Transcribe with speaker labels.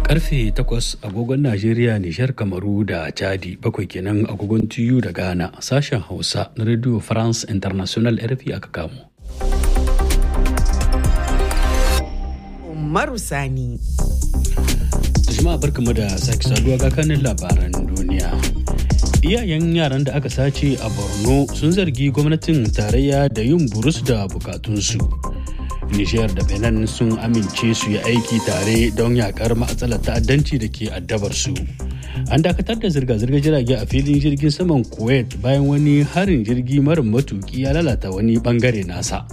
Speaker 1: Karfe 8 agogon Najeriya, Nijar, Kamaru da Chadi bakwai kenan agogon TU da Ghana sashen Hausa na Radio France International RFI aka kamo.
Speaker 2: Umaru Sani.
Speaker 1: Jama'a barkamu da sake saduwa ga kanin labaran duniya. Iyayen yaran da aka sace a Borno sun zargi gwamnatin tarayya da yin burus da bukatunsu. Nijar da Benin sun amince su yi aiki tare don yakar matsalar ta'addanci da ke addabar su. An dakatar da zirga-zirgar jirage a filin jirgin saman Kuwait bayan wani harin jirgi mara matuki ya lalata wani bangare nasa.